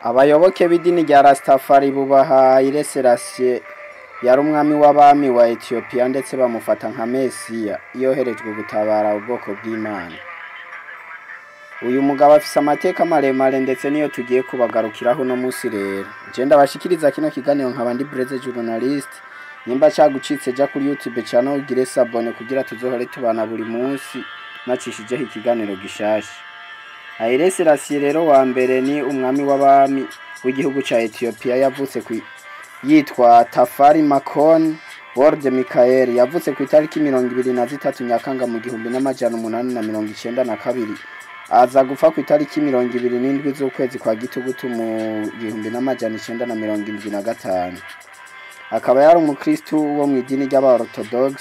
abayoboke b'idini rya Rastafari bubaha Haile Selassie yari umwami w'abami wa Ethiopia ndetse bamufata nka Mesiya yoherejwe gutabara ubwoko bw'Imana uyu mugabo afise amateka maremare ndetse niyo tugiye kubagarukiraho uno munsi rero je ndabashikiriza kino kiganiro nkaba ndi Breze journalist nimba cagucitse ja kuri YouTube channel ugire sabone kugira tuzohore tubana buri munsi nacishijeho ikiganiro gishasha Haile Selassie rero wa mbere ni umwami w'abami w'igihugu ca Ethiopia yavutse ku yitwa Tafari Makon Worde Mikael yavutse ku itariki mirongo ibiri na zitatu Nyakanga mu gihumbi n'amajana umunani na mirongo icenda na kabiri aza gupfa ku itariki mirongo ibiri n'indwi z'ukwezi kwa gitugutu mu gihumbi n'amajana icenda na mirongo indwi na gatanu akaba yari umukristu wo mu idini ry'abaorthodox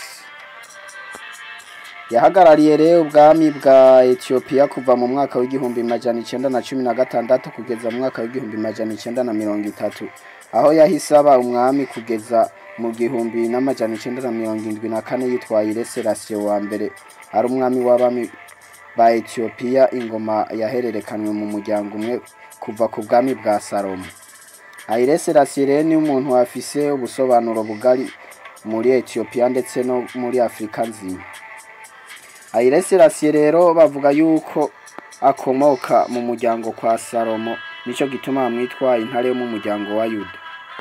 yahagarariye rero ubwami bwa Ethiopia kuva mu mwaka w'igihumbi majana icenda na cumi na gatandatu kugeza mu mwaka w'igihumbi majana icenda na mirongo itatu aho yahise aba umwami kugeza mu gihumbi n'amajana icenda na mirongo indwi na kane yitwaye Haile Selassie wa mbere ari umwami w'abami ba Ethiopia ingoma yahererekanwe mu muryango umwe kuva ku bwami bwa Salomo Haile Selassie rero ni umuntu afise ubusobanuro bugari muri Ethiopia ndetse no muri Afrika nzima Haile Selassie rero bavuga yuko akomoka mu muryango kwa Salomo nico gituma bamwitwa intare yo mu muryango wa Yuda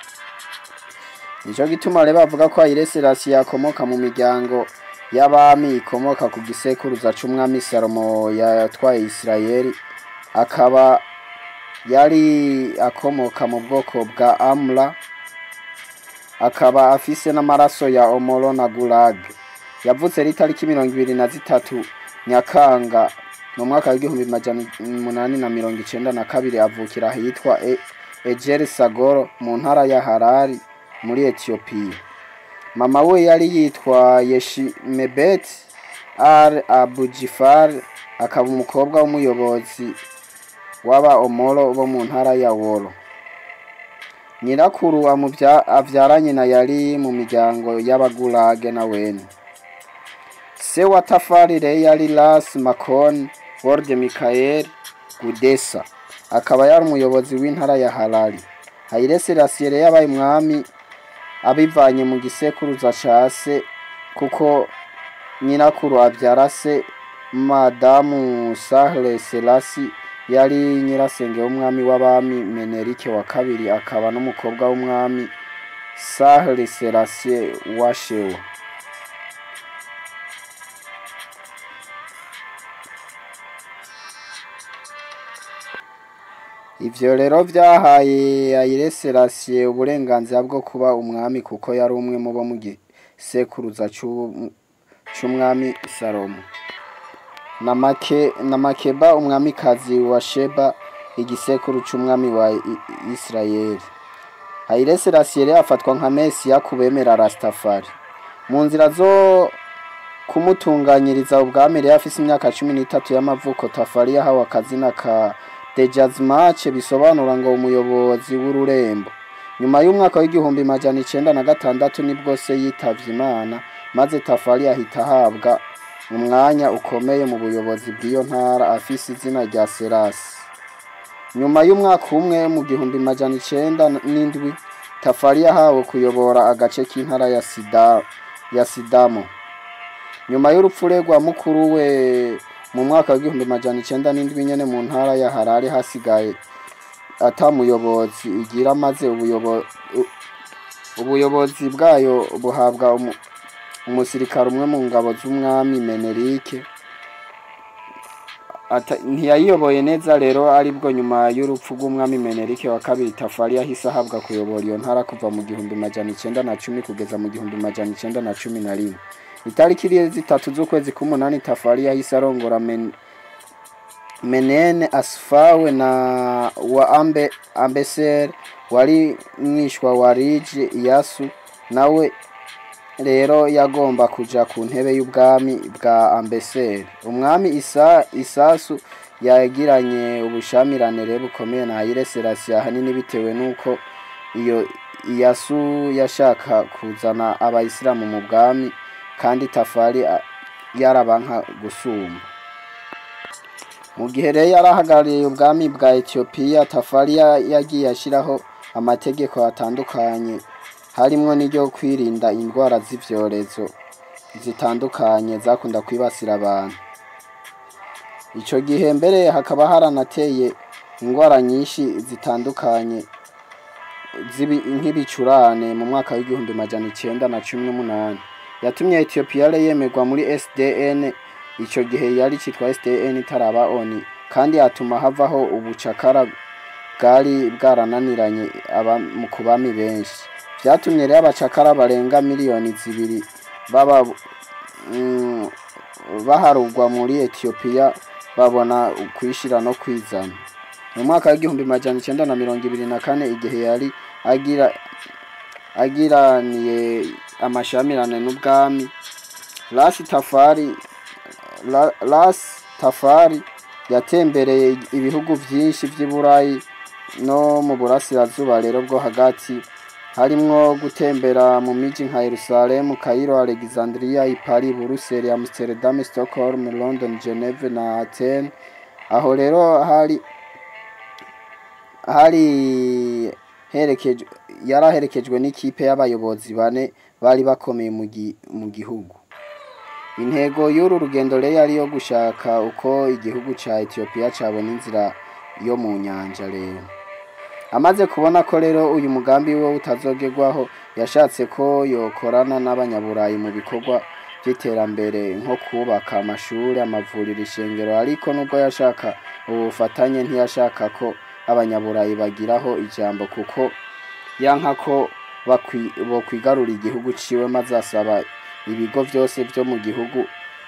nico gituma rero bavuga ko Haile Selassie akomoka mu miryango y'abami ikomoka ku gisekuruza c'umwami Salomo yatwaye Isirayeli akaba yari akomoka mu bwoko bwa Amra akaba afise n'amaraso ya Omoro na Gulag yavutse ritariki mirongo ibiri na zitatu Nyakanga mu mwaka w'igihumbi majana umunani na mirongo icenda na kabiri avukira ahitwa e Ejer Sagoro mu ntara ya Harari muri Ethiopia mama we yari yitwa Yeshimebet Al Abujifar akaba umukobwa w'umuyobozi w'aba Omoro bo mu ntara ya Woro nyirakuru amuvya avyaranye na yari mu miryango y'abagurage na wene se wa Tafari rero yari Ras Makon Worde Mikael Gudesa akaba yari umuyobozi w'intara ya Harari Haile Selassie rero yabaye umwami abivanye mu gisekuruza ca se kuko nyirakuru avyara se Madamu Sahle Selassie yari nyirasenge w'umwami w'abami Menerike wa kabiri akaba n'umukobwa w'umwami Sahle Selassie wa Shewa ivyo rero vyahaye Haile Selassie uburenganzira bwo kuba umwami kuko yari umwe mu bo mu gisekuruza c'umwami Salomo na make na Makeba umwamikazi wa Sheba igisekuru c'umwami wa Israeli Haile Selassie rero afatwa nka Mesiya kubemera Rastafari mu nzira zo kumutunganyiriza ubwami rero afise imyaka cumi n'itatu y'amavuko Tafari yahawe akazina ka Dejazmache bisobanura ngo umuyobozi w'ururembo nyuma y'umwaka w'igihumbi majana icenda na gatandatu nibwo se yitavye Imana maze Tafari ahita ahabwa umwanya ukomeye mu buyobozi bw'iyo ntara afise izina rya Selasi nyuma y'umwaka umwe mu gihumbi majana icenda n'indwi Tafari yahawe kuyobora agace k'intara ya Sida ya Sidamo nyuma y'urupfu rwa mukuru we mu mwaka w'igihumbi majana icenda n'indwi nyene mu ntara ya Harare hasigaye ata muyobozi igira maze ubuyobozi ubuyobozi bwayo buhabwa umusirikare umwe mu ngabo z'umwami Menerike ntiyayiyoboye neza rero aribwo nyuma y'urupfu rw'umwami Menerike wa kabiri Tafari yahise ahabwa kuyobora iyo ntara kuva mu gihumbi majana icenda na cumi kugeza mu gihumbi majana icenda na cumi na rimwe itariki iriye zitatu z'ukwezi k'umunani Tafari yahise arongora men, Menene Asfawe na wa Ambe Ambeser wari mwishwa wa Rije Iyasu nawe rero yagomba kuja ku ntebe y'ubwami bwa Ambeser umwami Isa Isasu yagiranye ubushamirane rero bukomeye na Haile Selassie ahanini bitewe nuko iyo Iyasu yashaka kuzana abayisilamu mu bwami kandi Tafari yarabanka gusumba mu gihe rero yari ahagarariye ubwami bwa etiyopiya tafari yagiye ashyiraho amategeko atandukanye harimwo n'iryo kwirinda indwara z'ibyorezo zitandukanye zakunda kwibasira abantu icyo gihe mbere hakaba haranateye indwara nyinshi zitandukanye nk'ibicurane mu mwaka w'igihumbi majana icyenda na cumi n'umunani yatumye etiyopiya yemerwa muri sdn icyo gihe yari cyitwa sdn itaraba oni kandi atuma havaho ubucakara bwari bwarananiranye ku bami benshi byatumye rero abacakara barenga miliyoni zibiri baba baharugwa muri etiyopiya babona kwishyira no kwizana mu mwaka w'igihumbi majana icyenda na mirongo ibiri na kane igihe yari agira agiraniye amashamirane n'ubwami rasi tafari rasi tafari yatembereye ibihugu byinshi by'i burayi no mu burasirazuba rero bwo hagati harimwo gutembera mu miji nka Yerusalemu, Cairo, Alexandria, Paris, Buruseli, Amsterdam, Stockholm, London, Geneve na Athens. Aho rero hari hari herekejwe yaraherekejwe n'ikipe y'abayobozi bane bari bakomeye mu gihugu. Intego y'uru rugendo rero yari yo gushaka uko igihugu ca Ethiopia cabona inzira yo mu nyanja rero. amaze kubona ko rero uyu mugambi we utazogerwaho yashatse ko yokorana n'abanyaburayi mu bikorwa by'iterambere nko kubaka amashuri amavuriro ishengero ariko nubwo yashaka ubufatanye ntiyashaka ko abanyaburayi bagiraho ijambo kuko yanka ko bokwigarura igihugu ciwe maze asaba ibigo byose byo mu gihugu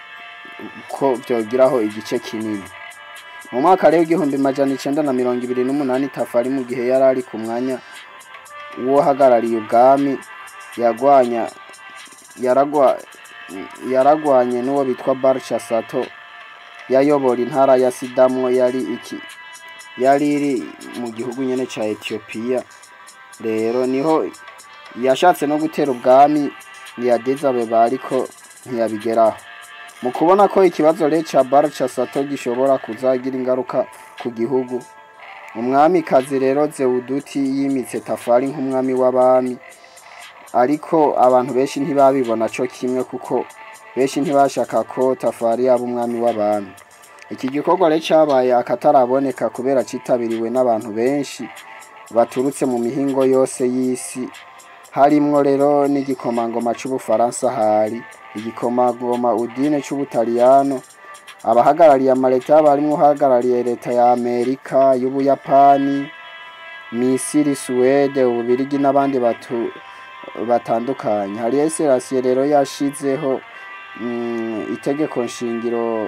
ko byogiraho igice kinini mu mwaka rero igihumbi majana icenda na mirongo ibiri n'umunani tafari mu gihe yari ari ku mwanya w'uhagarariye ubwami yagwanya yaragwa yaragwanye n'uwo bitwa Barca Sato yayobora intara ya Sidamo yari iki yari iri mu gihugu nyene ca Ethiopia rero niho yashatse no gutera ubwami ntiyageze abeba ariko ntiyabigeraho mu kubona ko ikibazo rero ca Barca Sato gishobora kuzagira ingaruka ku gihugu umwamikazi rero Zewuduti yimitse Tafari nk'umwami w'abami ariko abantu benshi ntibabibona co kimwe kuko benshi ntibashaka ko Tafari yaba umwami w'abami iki gikorwa rero cabaye akataraboneka kubera citabiriwe n'abantu benshi baturutse mu mihingo yose y'isi harimwo rero n'igikomangoma c'ubufaransa hari igikomangoma udine c'ubutaliyano abahagarariye amaleta barimwo uhagarariye leta ya amerika y'ubuyapani misiri suwede ububirigi n'abandi batu batandukanye hari serasiye rero yashizeho itegeko nshingiro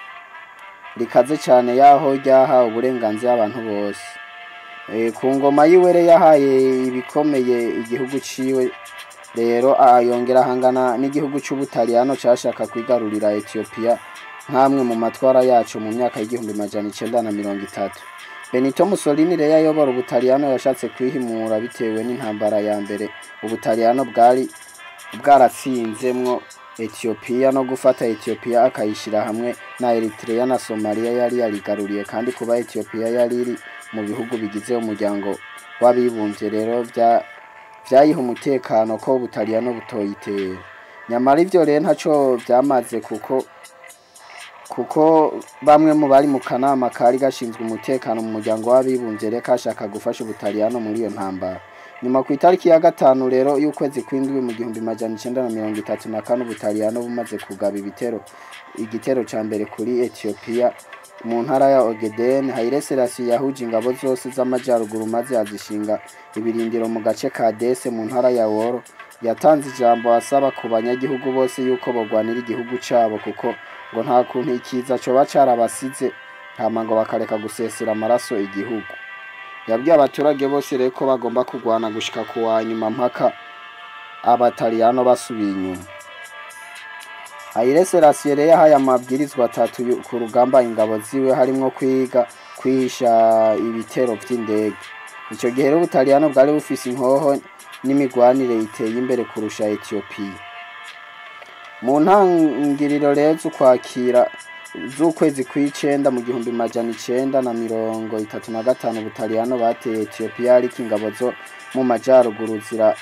rikaze cyane yaho ryaha uburenganzira abantu bose ku ngoma yiwe yahaye ibikomeye igihugu ciwe rero yongera ahangana n'igihugu c'ubutaliyano cashaka kwigarurira etiyopiya nk'amwe mu matwara yacu mu myaka y'igihumbi majana icenda na mirongo itatu benito mussolini rero ayobora ubutaliyano yashatse kwihimura bitewe n'intambara ya mbere ubutaliyano bwari bwaratsinzemwo etiyopiya no gufata etiyopiya akayishyira hamwe na eritrea na somaliya yari yarigaruriye kandi kuba etiyopiya yari iri mu bihugu bigize umuryango w'abibumbye rero vyayiha umutekano ko ubutaliyano butoyitera nyamara ivyo rero ntaco vyamaze kuko kuko bamwe mu bari mu kanama kari gashinzwe umutekano mu muryango w'abibumbye rero kashaka gufasha ubutaliyano muri iyo ntambara nyuma ku itariki ya gatanu rero y'ukwezi kw'indwi mu gihumbi majana icenda na mirongo itatu na kane ubutaliyano bumaze kugaba ibitero igitero ca mbere kuri etiyopiya mu ntara ya ogeden haile selassie yahuje ingabo zose z'amajyaruguru maze azishinga ibirindiro mu gace ka dese mu ntara ya woro yatanze ijambo asaba ku banyagihugu bose yuko bagwanira igihugu cabo kuko ngo nta kuntu ikiza coba carabasize hama ngo bakareka gusesera amaraso igihugu yabwiye abaturage bose rero ko bagomba kurwana gushika ku wa nyuma mpaka abataliyano basubiye inyuma Haile Selassie rero yahaye amabwirizwa atatu ku rugamba ingabo ziwe harimwo kwiga kwihisha ibitero vy'indege ico gihe rero ubutaliyano bwari bufise inkoho n'imigwanire iteye imbere kurusha Ethiopia mu ntangiriro rero z'ukwakira z'ukwezi kw'icenda mu gihumbi majana icenda na mirongo itatu na gatanu ubutaliyano bateye etiyopiya ariko ingabo zo mu majaruguru zira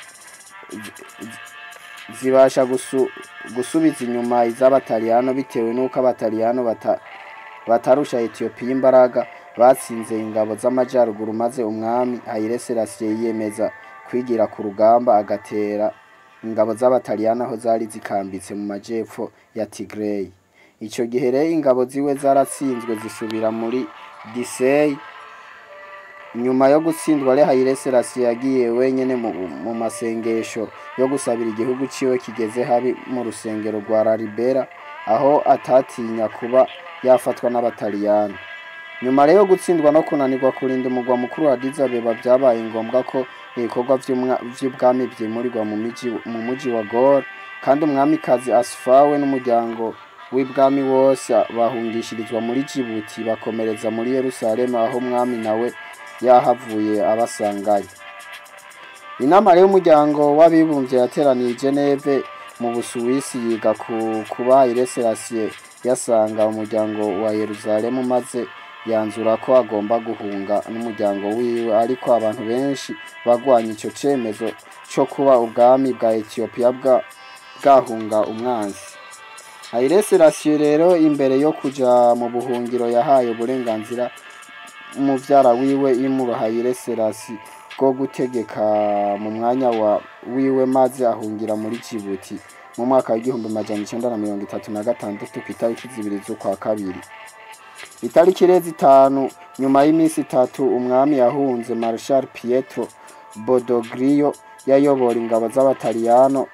zibasha gusu, gusubiza inyuma iz'abataliyano bitewe n'uko abataliyano bata, batarusha etiyopiya imbaraga batsinze ingabo z'amajaruguru maze umwami Haile Selassie yiyemeza kwigira ku rugamba agatera ingabo z'abataliyano aho zari zikambitse mu majepfo ya Tigray ico gihe rero ingabo ziwe zaratsinzwe zisubira muri Disey nyuma yo gutsindwa re Haile Selassie yagiye wenyene mu, mu masengesho yo gusabira igihugu ciwe kigeze habi mu rusengero rwa Lalibela aho atatinya kuba yafatwa n'abataliyano nyuma rero gutsindwa no kunanirwa kurinda umugwa mukuru wa Addis Abeba vyabaye ngombwa ko ibikorwa vy'ubwami vyimurirwa mu miji mu muji wa Gor kandi umwamikazi Asfawe n'umuryango w'ibwami wose bahungishirizwa muri Djibouti bakomereza muri Yerusalemu aho umwami nawe yahavuye abasangayo inama rero y'umuryango w'abibumbye yateraniye i Geneve mu Busuwisi yiga ku kuba Haile Selassie yasanga umuryango wa Yerusalemu maze yanzura ko agomba guhunga n'umuryango wiwe ariko abantu benshi bagwanya ico cemezo co kuba ubwami bwa Ethiopia bwa bwahunga umwanzi Haile Selassie rero imbere yo kuja mu buhungiro yahaye uburenganzira umuvyara wiwe Imuro Haile Selassie bwo gutegeka mu mwanya wa wiwe maze ahungira muri Djibouti mu mwaka w'igihumbi majana icenda na mirongo itatu na gatandatu kw'itariki zibiri z'ukwa kabiri itariki rero zitanu nyuma y'iminsi itatu umwami yahunze Marshal Pietro Badoglio yayobora ingabo z'abataliyano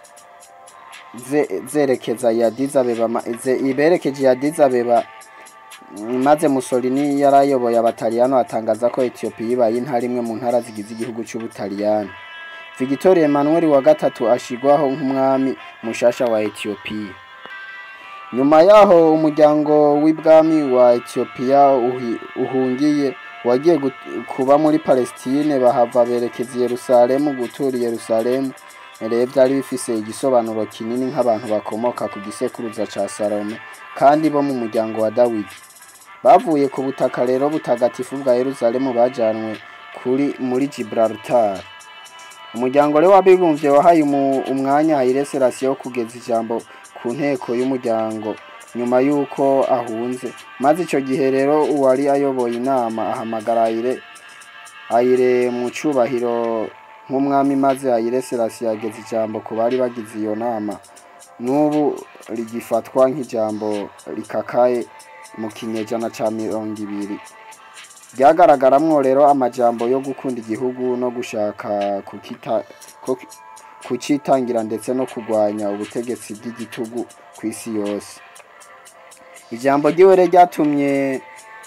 zerekeza ya Addis Abeba iberekeje ya Addis Abeba maze Mussolini yarayoboye abataliyano atangaza ko Ethiopia ibaye intara imwe mu ntara zigize igihugu c'ubutaliyano Victor Emmanuel wa gatatu ashigwaho nk'umwami mushasha wa Ethiopia nyuma yaho umuryango w'ibwami wa Ethiopia uhungiye wagiye kuba muri Palestine bahava berekeza Yerusalemu gutura Yerusalemu rero vyari bifise igisobanuro kinini nk'abantu bakomoka ku gisekuruza ca Salome kandi bo mu muryango wa Dawidi bavuye ku butaka rero butagatifu bwa Yerusalemu bajanwe kuri muri Gibraltar umuryango rero w'abibumbye wahaye umwanya Haile Selassie wo kugeza ijambo ku nteko y'umuryango nyuma y'uko ahunze maze ico gihe rero uwari ayoboye inama ahamagara Haile Haile mu cubahiro nk'umwami maze Haile Selassie yageza ijambo ku bari bagize iyo nama n'ubu rigifatwa nk'ijambo rikakaye mu kinyejana ca mirongo ibiri ryagaragaramwo rero amajambo yo gukunda igihugu no gushaka kukita kucitangira ndetse no kurwanya ubutegetsi bw'igitugu ku isi yose ijambo ryiwe rero ryatumye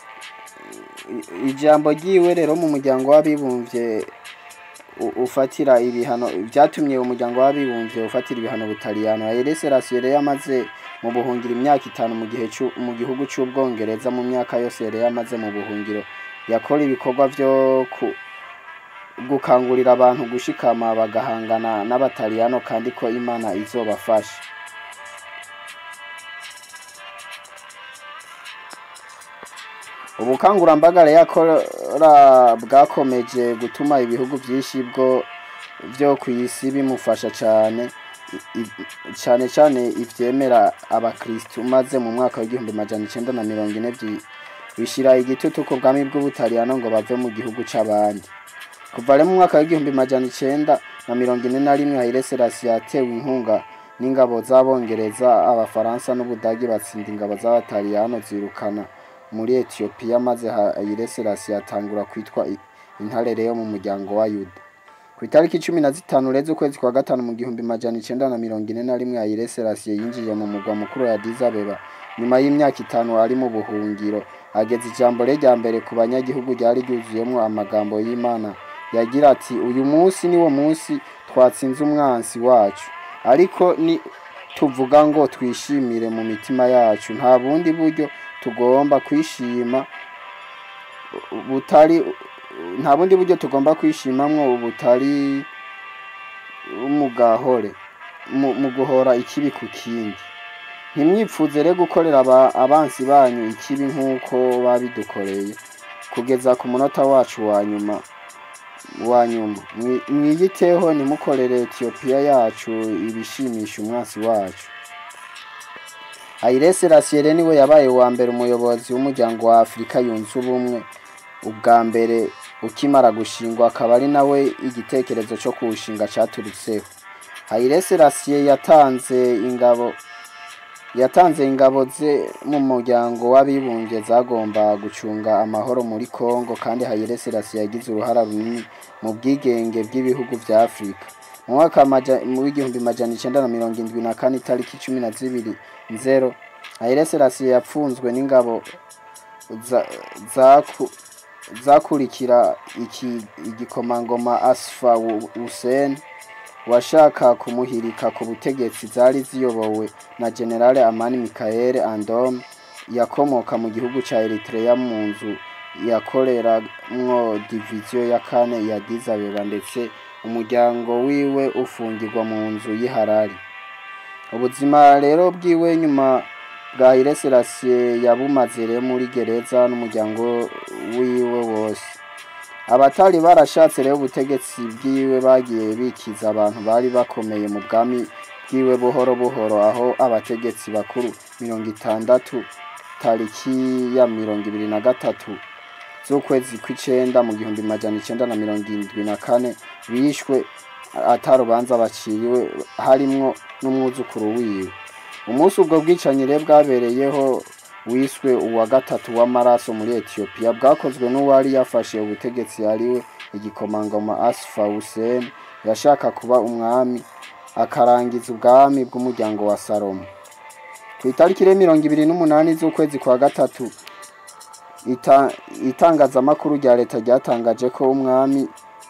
ijambo ryiwe rero mu muryango w'abibumbye ufatira ibihano byatumye umuryango w'abibumbye ufatira ibihano butaliyano Haile Selassie yari yamaze mu buhungiro imyaka itanu mu gihe mu gihugu c'ubwongereza mu myaka yose yari yamaze mu buhungiro yakora ibikorwa vyo gukangurira abantu gushikama bagahangana n'abataliyano kandi ko imana izobafasha ubukangurambaga rero yakora bwakomeje gutuma ibihugu vyinshi bwo vyo kw'isi bimufasha cane cane cane ivyemera abakristu maze mu mwaka w'igihumbi majana icenda na mirongo ine bishira igitutu ku bwami bw'ubutaliyano ngo bave mu gihugu c'abandi kuva rero mu mwaka w'igihumbi majana icenda na mirongo ine na rimwe Haile Selassie yatewe inkunga n'ingabo z'abongereza abafaransa n'ubudagi batsinda ingabo z'abataliyano zirukana muri Ethiopia maze Haile Selassie atangura kwitwa intare rero mu muryango wa Yuda ku itariki cumi na zitanu rero z'ukwezi kwa gatanu mu gihumbi majana icenda na mirongo ine na rimwe Haile Selassie yinjiye mu mugwa mukuru wa Addis Abeba nyuma y'imyaka itanu ari mu buhungiro ageza ijambo rye rya mbere ku banyagihugu ryari ryuzuyemwo amagambo y'Imana yagira ati uyu munsi niwo munsi twatsinze umwansi wacu ariko ni tuvuga ngo twishimire mu mitima yacu nta bundi buryo tugomba kwishima butari nta bundi buryo tugomba kwishimamwo butari umugahore mu guhora ikibi ku kindi ntimwipfuze rero gukorera aba- abansi banyu ikibi nk'uko babidukoreye kugeza ku munota wacu wa nyuma wa nyuma Mwi- mwiyiteho nimukorere etiyopiya yacu ibishimisha umwansi wacu Haile Selassie rero niwe yabaye uwa mbere umuyobozi w'umuryango wa Afurika yunze ubumwe ubwa mbere ukimara gushingwa akaba ari nawe igitekerezo cyo kuwushinga caturutseho Haile Selassie yatanze ingabo yatanze ingabo ze mu muryango w'abibumbye zagomba gucunga amahoro muri Kongo kandi Haile Selassie yagize uruhara runini mu bwigenge bw'ibihugu vya Afurika mu mwaka maja- mu w'igihumbi majana icenda na mirongo indwi na kane itariki cumi na zibiri nzero Haile Selassie yapfunzwe n'ingabo za- zaku- zakurikira iki igikomangoma Asfa Hussein washaka kumuhirika ku butegetsi zari ziyobowe na General Amani Michael Andom yakomoka mu gihugu ca Eritrea mu nzu yakoreramwo diviziyo ya kane ya Addis Abeba ndetse umuryango wiwe ufungirwa mu nzu y'i Harare ubuzima rero bwiwe nyuma bwa Haile Selassie yabumaze rero muri gereza n'umuryango wiwe wose abatari barashatse rero ubutegetsi bwiwe bagiye bikiza abantu bari bakomeye mu bwami bwiwe buhoro buhoro aho abategetsi bakuru mirongo itandatu tariki ya mirongo ibiri na gatatu z'ukwezi kw'icenda mu gihumbi majana icenda na mirongo indwi na kane bishwe atarubanza baciriwe harimwo n'umwuzukuru wiwe umunsi ubwo bwicanyi rero bwabereyeho wiswe uwa gatatu w'amaraso muri etiyopiya bwakozwe n'uwari yafashe ubutegetsi ariwe igikomangoma asifa hussein yashaka kuba umwami akarangiza ubwami bw'umuryango wa salomo ku itariki rero mirongo ibiri n'umunani z'ukwezi kwa gatatu ita- itangazamakuru rya leta ryatangaje ko umwami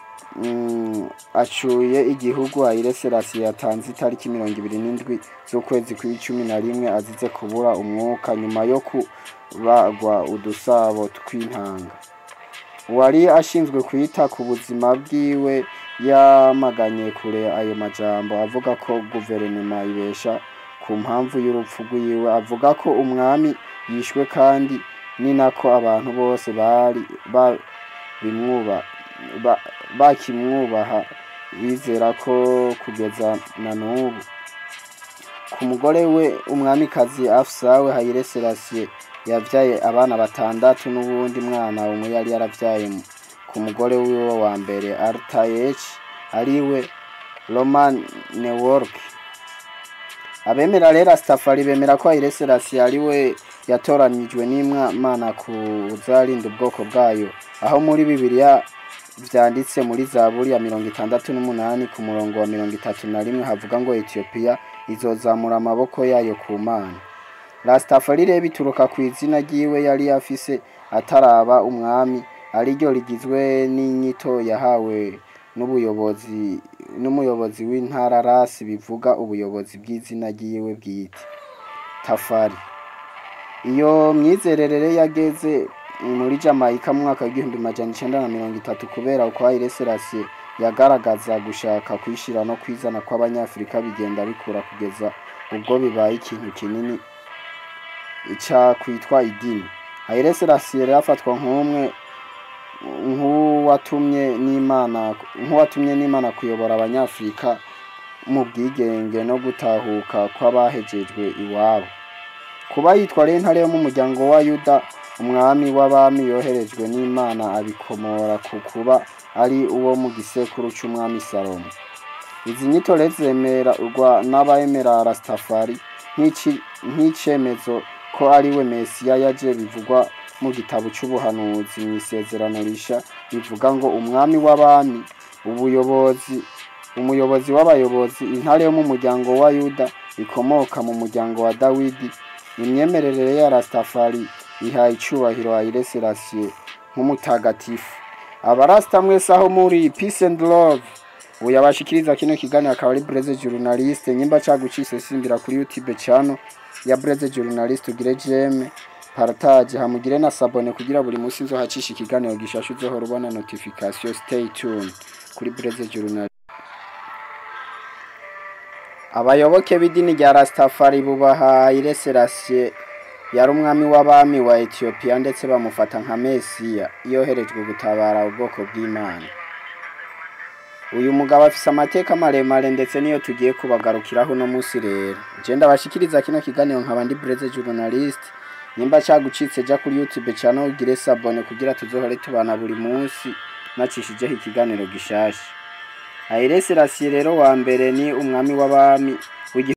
mm, acuye igihugu Haile Selassie yatanze itariki mirongo ibiri n'indwi z'ukwezi kw'icumi na rimwe azize kubura umwuka nyuma yo kubagwa udusabo tw'intanga uwari ashinzwe kwita ku buzima bwiwe yamaganye kure ayo majambo avuga ko guverinoma ibesha ku mpamvu y'urupfu rwiwe avuga ko umwami yishwe kandi ni nako abantu bose bari ba- bimwuba ba- bakimwubaha bizera ko kugeza na n'ubu ku mugore we umwamikazi afusawe Haile Selassie yavyaye abana batandatu n'uwundi mwana umwe yari yaravyaye mu- ku mugore wiwe wa mbere Artayechi ariwe Roman Nework abemera rero Rastafari bemera ko Haile Selassie ariwe yatoranijwe n'Imana kuzarinda ubwoko bwayo aho muri Bibiliya vyanditse muri Zaburi ya mirongo itandatu n'umunani ku murongo wa mirongo itatu na rimwe havuga ngo Ethiopia izozamura amaboko yayo ku Mana Rastafari rero bituruka ku izina ryiwe yari afise ataraba umwami ariryo rigizwe n'inyito yahawe n'ubuyobozi n'umuyobozi w'intara rasi bivuga ubuyobozi bw'izina ryiwe bwite Tafari iyo myizerere rero yageze muri Jamaica mu mwaka w'igihumbi majana icenda na mirongo itatu kubera uko Haile Selassie yagaragaza gushaka kwishira no kwizana kw'abanyafurika bigenda bikura kugeza ubwo bibaye ikintu kinini ica kwitwa idini Haile Selassie rero afatwa nk'umwe nk'uwatumye n'Imana nk'uwatumye n'Imana kuyobora abanyafurika mu bwigenge no gutahuka kw'abahejejwe iwabo kuba yitwa rero intare yo mu muryango wa Yuda umwami w'abami yoherejwe n'Imana abikomora ku kuba ari uwo mu gisekuru c'umwami Salomo izi nyito rero zemerwa n'abemera Rastafari nk'ici- nk'icemezo ko ari we Mesiya yaje bivugwa mu gitabo c'ubuhanuzi mu isezerano risha bivuga ngo umwami w'abami ubuyobozi umuyobozi w'abayobozi intare yo mu muryango wa Yuda ikomoka mu muryango wa Dawidi imyemerere ya Rastafari ihaye icubahiro Haile Selassie nk'umutagatifu abarasta mwese aho muri peace and love ubu yabashikiriza kino kiganiro akaba ari Blaise Journaliste nyimba cagucise simbira kuri YouTube channel ya Blaise Journaliste ugire jeme partage hamugire na sabone kugira buri munsi nzohacisha ikiganiro gishasha uzohora ubona notification stay tuned kuri Blaise Journaliste abayoboke b'idini rya Rastafari bubaha Haile Selassie yari umwami w'abami wa Ethiopia ndetse bamufata nka Mesiya yoherejwe gutabara ubwoko bw'Imana uyu mugabo afise amateka maremare ndetse niyo tugiye kubagarukiraho uno munsi rero je ndabashikiriza kino kiganiro nkaba ndi Blaise journalist nimba cagucitse ja kuri YouTube channel ugire sabone kugira tuzohore tubana buri munsi nacishijeho ikiganiro gishasha Haile Selassie rero wa mbere ni umwami w'abami w'igi